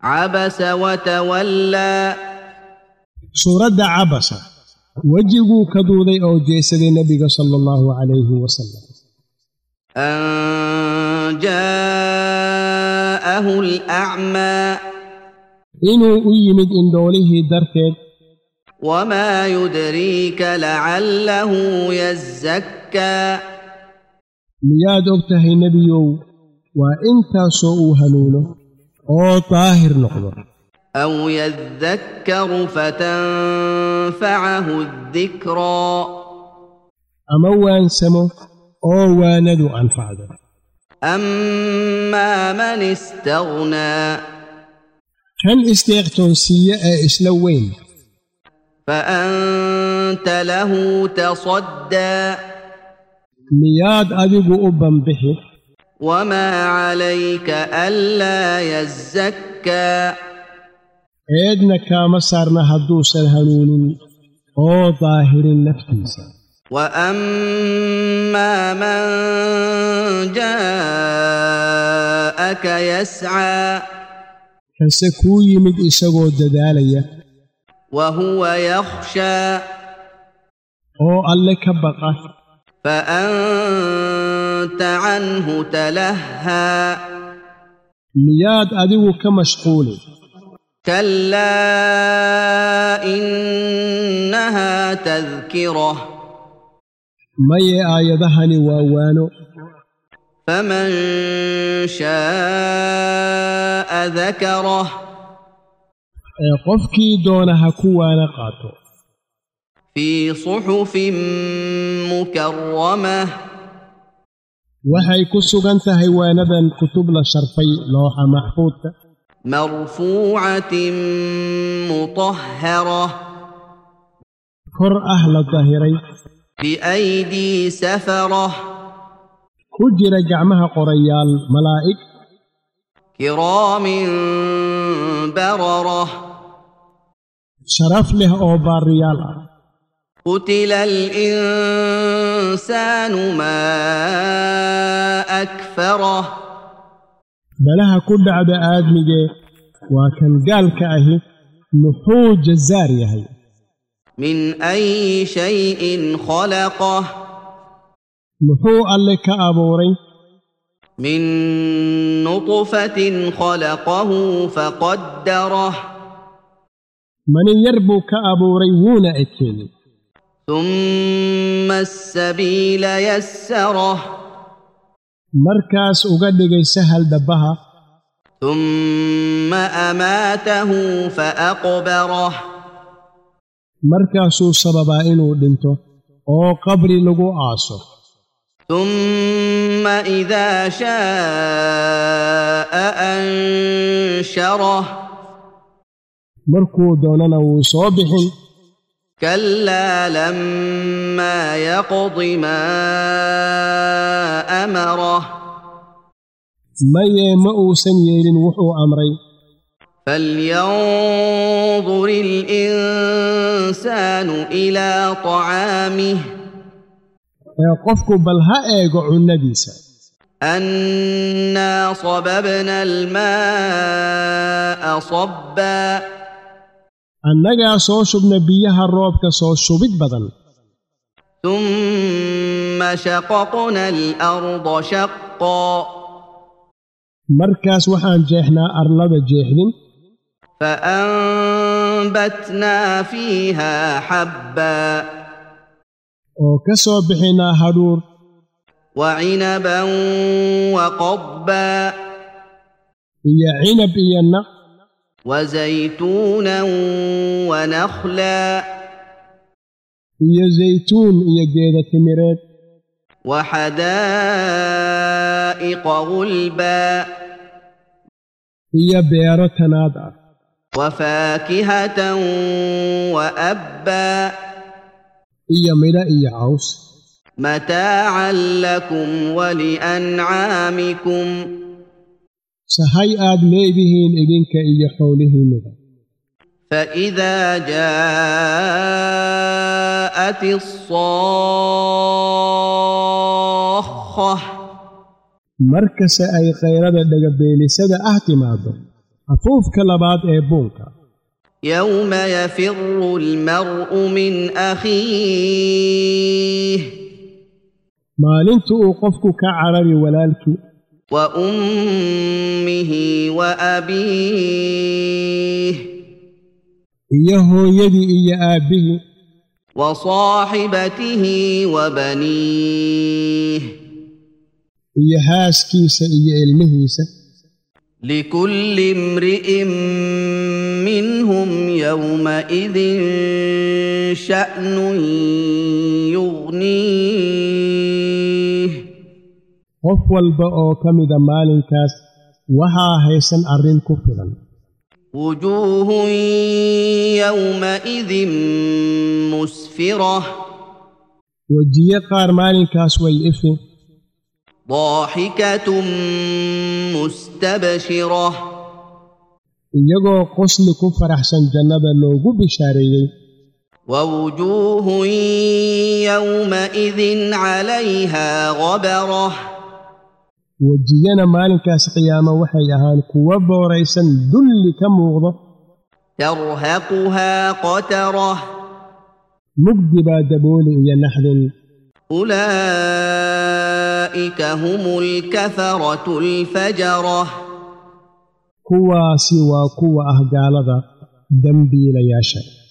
عبس وتولى suuradda cabasa wejiguu ka duuday oo jeesaday nebiga sala allahu calayhi wasalam أن جاءه الأعمى inuu u yimid indhoolihii darteed وما يدريك لعله يزكى miyaad og tahay nebiyow waa intaasoo uu hanuuno oo daahir noqdo أو يذكر فتنفعه الذكرى ama waansamo oo waanadu anfacdo أما من استغنى kan isteeqtoonsiiye ee isla weyn فأنت له تصدى miyaad adigu u banbixi وما عليك ألا يزكى eedna kaama saarna hadduusan hanuunin oo daahirin naftiisa واما من جاءك يسعى kase kuu yimid isagoo dadaalaya وهو يخشى oo alle ka baqa فانت عنه تلهى miyaad adigu ka mashquuli كلا انها تذكره maye aayadahani waa waano فمن شاء ذكره ee qofkii doona ha ku waana qaato في صحف مكرمه waxay ku sugan tahay waanadan kutub la sharfay looxa maxfuudka مرفوعه مطهره kor ah la dahiray بايدي سفره ku jira gacmaha qorayaal malaa'ig كرام برره sharaf leh oo baariyaal ah قتل الانسان ما اكفره balaha ku dhacda aadmigee waa kan gaalka ahi muxuu jazaar yahay من اي شيء خلقه muxuu alle ka abuuray من نطفه خلقه فقدره manin yar buu ka abuuray wuuna ekeeyey ثم السبيل يسره markaas uga dhigay sahal dhabbaha ثم اماته فاقبره markaasuu sababaa inuu dhinto oo qabri lagu aaso ثم اذا شاء انشره markuu doonana wuu soo bixin كلا لما يقض ما امره maye ma uusan yeelin wuxuu amray فلينظر الانسان الى طعامه ee qofku bal ha eego cunnadiisa انا صببنا الماء صبا annagaa soo shubna biyaha roobka soo shubid badan ثم شققنا الارض شقا markaas waxaan jeexnaa arlada jeexdin فانبتنا فيها حبا oo ka soo bixinaa hadhuur وعنبا وقضبا iyo cinab iyo naq وزيتونا ونخلا iyo zaytuun iyo geeda timireed وحدائق غلبا iyo beero tanaad ah وفاكهة وأبا iyo midho iyo caws متاعا لكم ولأنعامكم sahay aad leedihiin idinka iyo xoolihiinnuba فإذا جاءت الصاخة markase ay khayrada dhagabeelisada ah timaaddo afuufka labaad ee buunka يوم يفر المرء من أخيه maalinta uu qofku ka carari walaalkii وأمه وأبيه iyo hooyadii iyo aabbihii وصاحبته وبنيه iyo haaskiisa iyo ilmihiisa لكل امرئ منهم يومئذ شأن يغنيه qof walba oo ka mida maalinkaas waxaa haysan arrin ku filan وجوه يومئذ مسفرة wejiye qaar maalinkaas way ifi ضاحكة مستبشرة iyagoo qosli ku faraxsan jannada loogu bishaareeyey ووجوه يومئذ عليها غبرة wejiyana maalinkaas qiyaamo waxay ahaan kuwa booraysan dulli ka muuqdo ترهقها قترة mugdi baa dabooli iyo naxdin أولئك هم الكفرة الفجرة kuwaasi waa kuwa ah gaalada dembiilayaasha